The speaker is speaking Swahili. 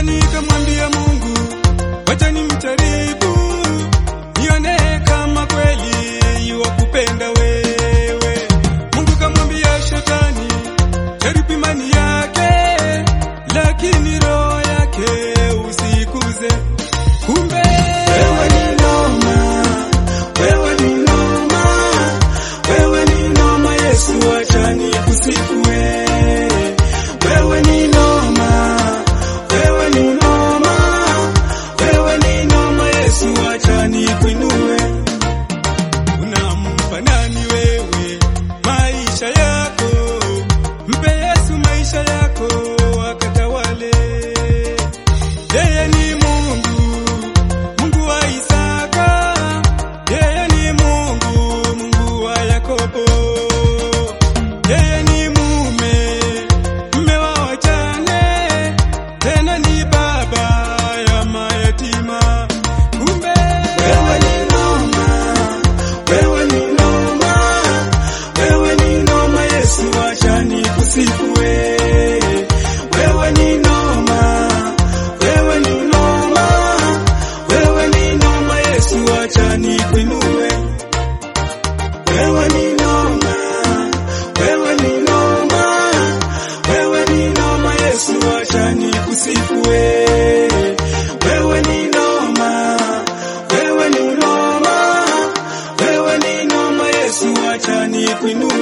Sasa nikamwambia Mungu, wacha nimjaribu, nione kama kweli yuwakupenda wewe. Mungu kamwambia Shetani, jaribu imani yake, lakini roho yake usikuze. Kumbe wewe ni noma, wewe ni noma, wewe ni noma. Yesu acha nikusifu wewe, wewe ni noma, wewe ni noma, wewe ni noma. Yesu acha nikuinue. Unampa nani wewe maisha yako? Mpe Yesu maisha yako akatawale. Yeye ni Mungu, Mungu wa Isaka. Yeye ni Mungu, Mungu wa Yakobo. Yeye ni mume, mume wa wajane, tena ni baba ya mayatima. Kumbe wewe ni noma, wewe ni noma, wewe ni noma. Yesu acha nikusifu wewe, wewe ni noma, wewe ni noma, wewe ni noma. Yesu acha nikuinue, wewe ni noma, wewe ni noma, wewe ni noma. Yesu acha nikusifu wewe, wewe ni noma, wewe ni noma, wewe ni noma. Yesu acha nikuinue.